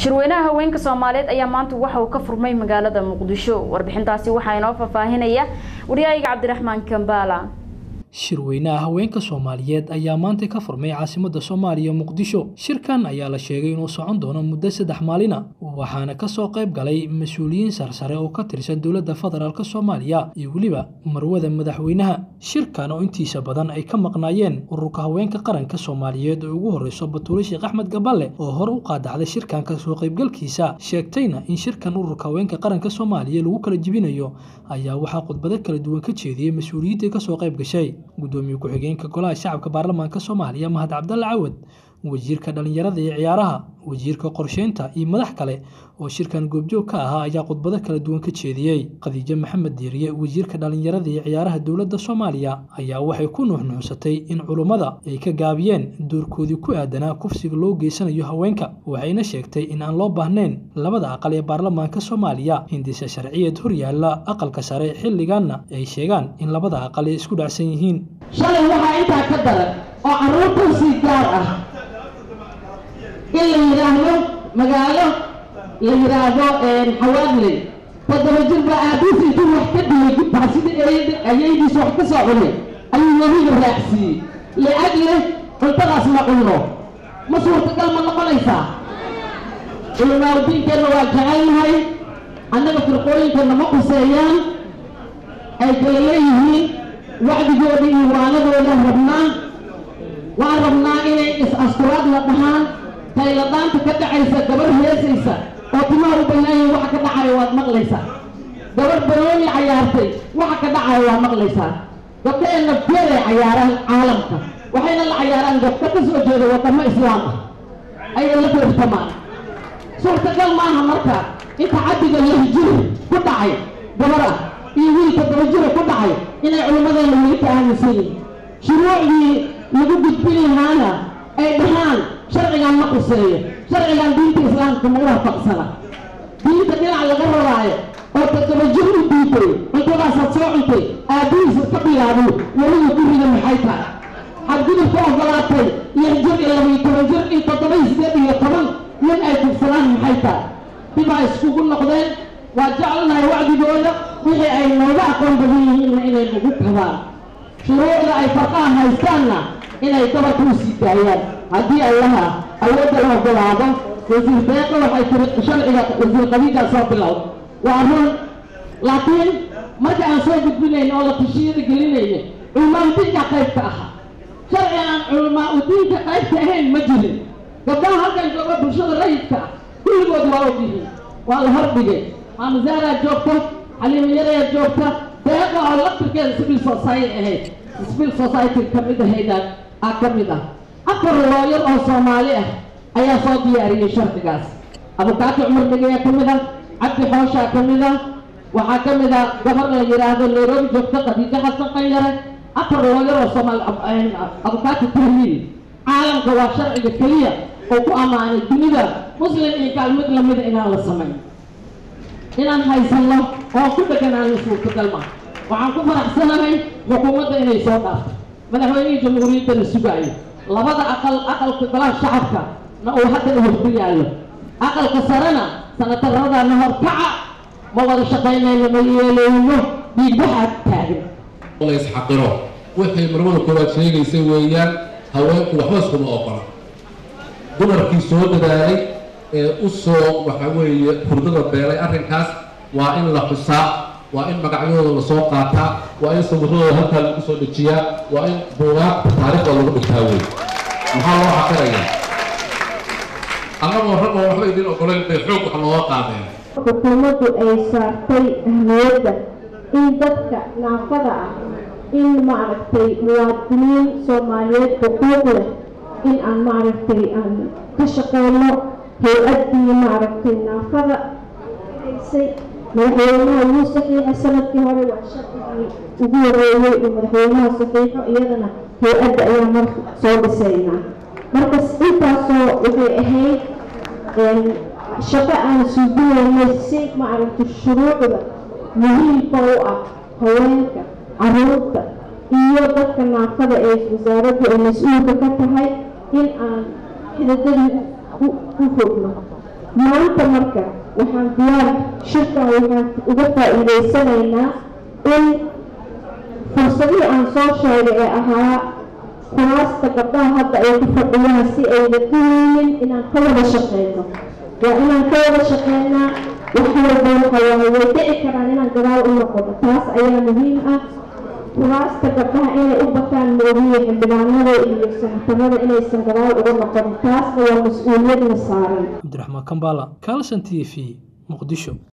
shirweynaha haweenka soomaaliyeed ayaa maanta waxa uu ka furmay magaalada muqdisho warbixintaasi waxaa inoo faahfaahinaya waryahayga cabdiraxmaan kambaala shirweynaha haweenka soomaaliyeed ayaa maanta ka furmay caasimadda soomaaliya muqdisho shirkan ayaa la sheegay inuu socon doono muddo saddex maalina waxaana kasoo qayb galay mas-uuliyiin sarsare oo ka tirsan dowladda federaalk soomaaliya iyo weliba marwada madaxweynaha shirkan oo intiisa badan ay ka maqnaayeen ururka haweenka qaranka soomaaliyeed oo ugu horreyso batuule sheekh axmed gaballe oo hore u qaadacday shirkan kasoo qaybgalkiisa sheegtayna in shirkan ururka haweenka qaranka soomaaliya lagu kala jibinayo ayaa waxaa khudbado kala duwan ka jeediyey mas-uuliyiintii kasoo qayb gashay gudoomiye ku-xigeenka golaha shacabka baarlamaanka soomaaliya mahad cabdalle cawad wasiirka dhallinyarada iyo ciyaaraha wasiirka qorsheynta iyo madax kale oo shirkan goobjoog ka ahaa ayaa khudbado kala duwan ka jeediyey khadiijo maxamed diiriye wasiirka dhallinyarada iyo ciyaaraha dowladda soomaaliya ayaa waxay ku nuuxnuuxsatay in culummada ay ka gaabiyeen doorkoodii ku aadanaa kufsiga loo geysanayo haweenka waxayna sheegtay in aan loo baahnayn labada aqal ee baarlamaanka soomaaliya hindise sharciyeed horyaalla aqalka sare xilligaanna ay sheegaan in labada aqal ay isku dhacsan yihiin shalay waxaa intaa ka daran oo carruurtansii gaar ah in la yidhaahdo magaalo la yidhaahdo xawaadley toddoba jir baa aabiis intuu wax ka dhiyay gudbaa sida ayaydiis wax ka soo cunay ayuu webiga raacsiiyey liajli cuntadaas ma cunno ma suurtagal ma noqonaysaa culimaadudiinkeenna waa jecelnahay annaga firqooyinkeenna ma quseeyaan ay kala leeyihiin wacdigooda iyo waanadooda rabnaa waan rabnaa inay is-asturaad la dhahaan tayladaanta ka dhacaysa gabar heesaysa oo timaha u banaayihin waxa ka dhacayo waad maqlaysaa gabar banooni cayaartay waxa ka dhacayo waa maqlaysaa gabdhaheenna feeray cayaaraan caalamka waxayna la cayaaraan gabdho ka soo jeeda wadamo islaam ah ayay la feertamaan suurtagal maaha marka inta cabdiga lahjiri ku dhacay gabar ah iyo wiilka dabajira ku dhacay inay culimmadeena weli ka aaminsan yihin shuruucdii lagu gudbin lahaana ay dhahaan sharcigan ma quseeyo sharcigan diinta islaamka ma waafaqsana diinta dhinac laga rabaayo oo tadabajir u diiday cuntadaasaad soo cuntay aabbihiisa ka bilaabay weliga guriga maxay tahay xadgudub ka ogolaatay lix jir iyo labayo toban jir in toddoba iyo sideed iyo toban nin ay kufsadaan maxay tahay dibaa iskugu noqdeen waa jecelnahay wacdigooda wixii ay nooga aqoon badan yihiinna inay nagu kabaan shuruucda ay farqaha haystaanna inay dabarka u sii daayaan haddii allaha awoodda la ogolaado wasiir deeqa waxay tiri sharciga wasiir qabiilkaa soo bilowd waa run laakiin marka aan soo gudbinayn oo la tashiyada gelinayna culamaa udiinka qaybka ahaa sharci aan culamaa udiinka qaybka ahayn ma jirin gabdhaha halkan jooga bulshada rayidka ah kulligood waa ogyihiin waa la hordhigay maamazaaraa joogta xaliimayadaa joogta deeqa oo laftirkeeda civil society ahayd civil society ka mid ahayda ah ka mid ah afar looyar oo soomaali ah ayaa soo diyaariyey sharcigaas abukaati cumar dhegeyaa ka mid ah cabdi xooshaa ka mid ah waxaa ka mid ah gabar la yidhaahdo nairobi joogta khadiijo xasan qanyare afar looyar oo soomaali abukaati tahliil caalamka waa sharciga keliya oo ku ammaanay dunida muslim iyo kaalmid lamida inaan la samayn inaan haysanno oo ku dheganaano suurtagal ma waxaan ku faraxsanahay xukuumadda inay soo dhaafto madaxweynihii jamhuuriyaddana sugaayo labada aqal aqalka golaha shacabka na uu hadda horku yaallo aqalka sarena sanatarradana horkaca ma wada shaqaynayno ma yeeleyno dhiigbaxaad taagan la isxaqiro wixii marmada koowaad sheegaysa weeyaan haweenku waxba iskuma ogola dumarkii soo dadaalay ee u soo waxa weeye hurdada beelay arrinkaas waa in la xusaa waa in magacyadooda lasoo qaataa waa in sawirradooda halkaa lagu soo dejiyaa waa in buugaagta taariikhda lagu dhigtaa wey maxaa loo xaqirayaa annagoo ragoo waxba idin ogolayn bay xoog wax looga qaadeen xukuumaddu ay saartay ahmiyadda in dadka naafada ah in maaragtay muwaadiniin soomaaliyeed xuquuq leh in aan maaragtay aan ka shaqeyno hay-addii maaragtay naafada haysay madaxweynaha wuu saxiixa sanadkii hore waa sharcigii ugu horeeyey uu madaxweynaha saxiixo iyadana hay-adda ayaa mar soo dhisaynaa marka intaasoo waxay ahayd shaqo aan suubinaynay si maaragtay shuruucda muhiimka u ah haweenka caruurta iyo dadka naafada ee wasaaraddu ay mas-uulka ka tahay in aan xidadadii u fogno maanta marka waxaan diyaar shirkan waxaan uga faa'iidaysanaynaa in fursadihii aan soo sheegay ee ahaa kuraasta gabdhaha hadda ay ku fadhiyaan si ayna duweynin inaan ka wada shaqeyno waa inaan ka wada shaqeynaa wax walba waxa waaye way dhici karaan inaan gadaal u noqono taas ayaa muhiim ah kuraasta gabdhaha inay u bataan moogiye xildhibaanada iyo sanatarada inaysan gadaal uga noqonin taasna waa mas-uuliyadna saaran cabdiraxmaan kambala calson t v muqdisho